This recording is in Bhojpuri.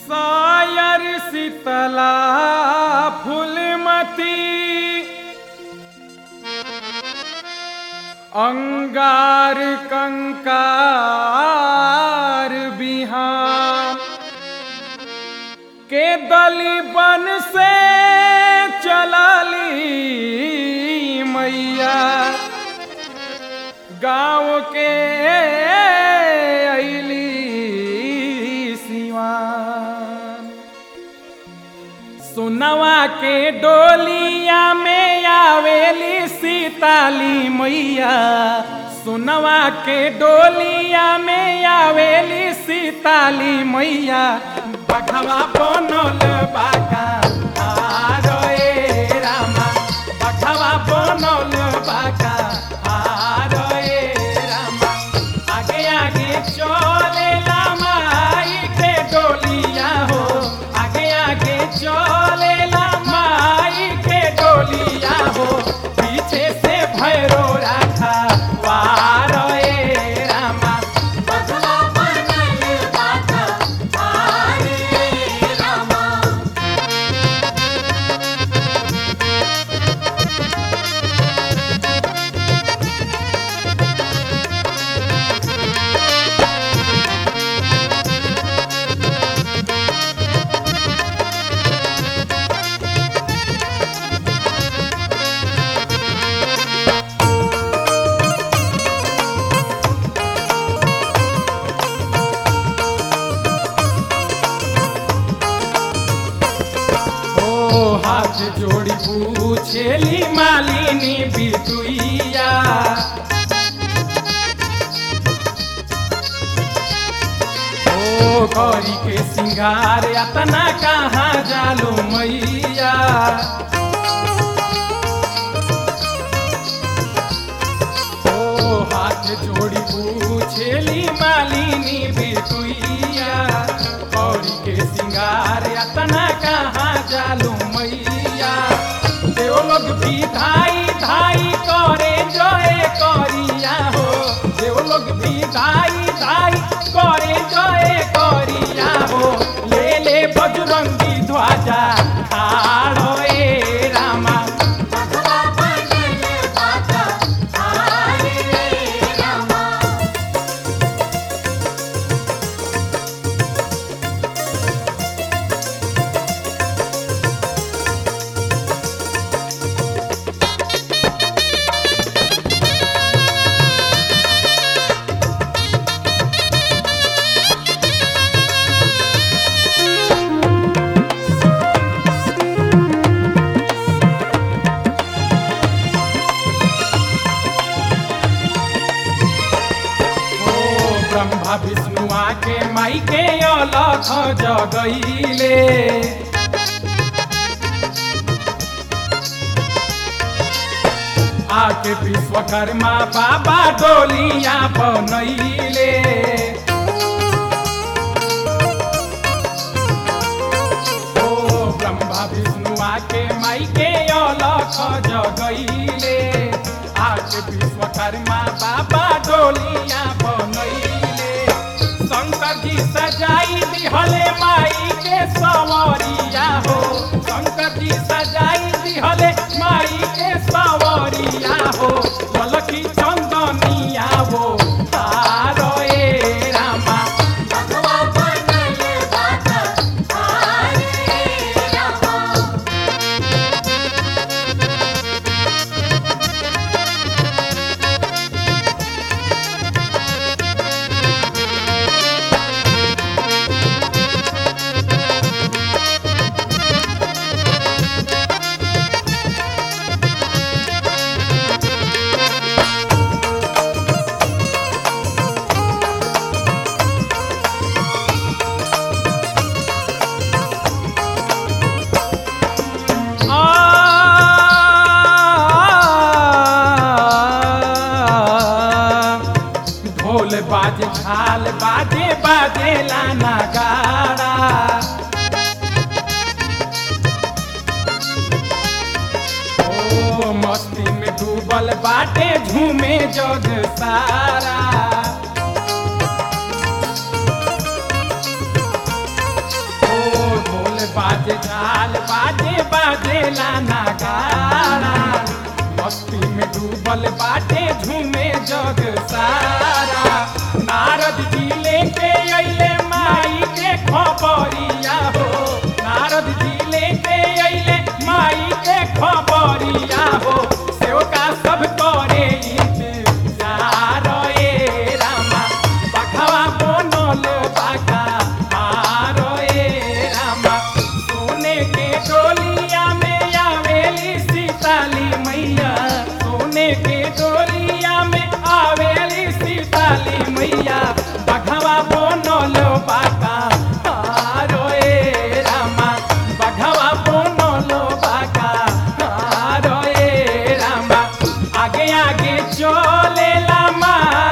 सायर शीतला फूलमती अंगार कंकार बिहान के दली बन से चलली मैया गाँव के अली सिवान सुनवा के डोलिया में आवेली सीताली मैया सुनवा के डोलिया में आवेली सीताली मैया बघवा बनल बाका आरो ए रामा बघवा बनल बाका आरो ए रामा आगे आगे चले माई के डोलिया हो आगे आगे चले माई के डोलिया हो पीछे से भैरो राखा वार ए रामा बघवा बनल बाका आरे रामा ओ हाथ जोड़ी पूछेली मालिनी बिटुइया ओ गौरी के सिंगार अतना कहाँ जालो मैया ओ हाथ जोड़ी पूछेली मालिनी बिटुइया गौरी के सिंगार अतना कहाँ जालू मैया देव लोग भी धाई धाई करे जय करिया हो देव लोग भी धाई धाई करे जय करिया हो ले ले बजरंगी ध्वजा आड़ो ए रामा बघवा बनल बाका आरे रामा ओ ब्रह्मा विष्णु आके माई के अलख जगैले आके विश्वकर्मा बाबा डोलिया बनैले ओ ब्रह्मा विष्णु आके माई के अलख जगैले आके विश्वकर्मा बाबा डोलिया बनैले शंकर जी सजाई दिहले माई के सवरिया हो शंकर जी सजाई दिहले माई के सवरिया हो बलकी चंदनिया हो तारो ए रामा बघवा बनल बाका आरे रामा ढोल बाजे झाल बाजे बाजे लाना गाड़ा ओ मस्ती में डूबल बाटे झूमे जग सारा ओ बाजे झाल बाजे बाजेला नगाड़ा मस्ती में डूबल बाटे झूमे जग सारा नारद जी लेके अइले माई के खबरिया हो नारद जी लेके अइले माई के खबरिया हो सेवका सब करे इंतजार ए रामा बघवा बनल बाका मारो ए रामा सोने के डोलिया में आवेली सीताली मैया सोने के डोलिया में आवेली सीताली मैया बघवा बनल बाका मारो ए रामा बघवा बनल बाका मारो ए रामा आगे आगे चलेला माँ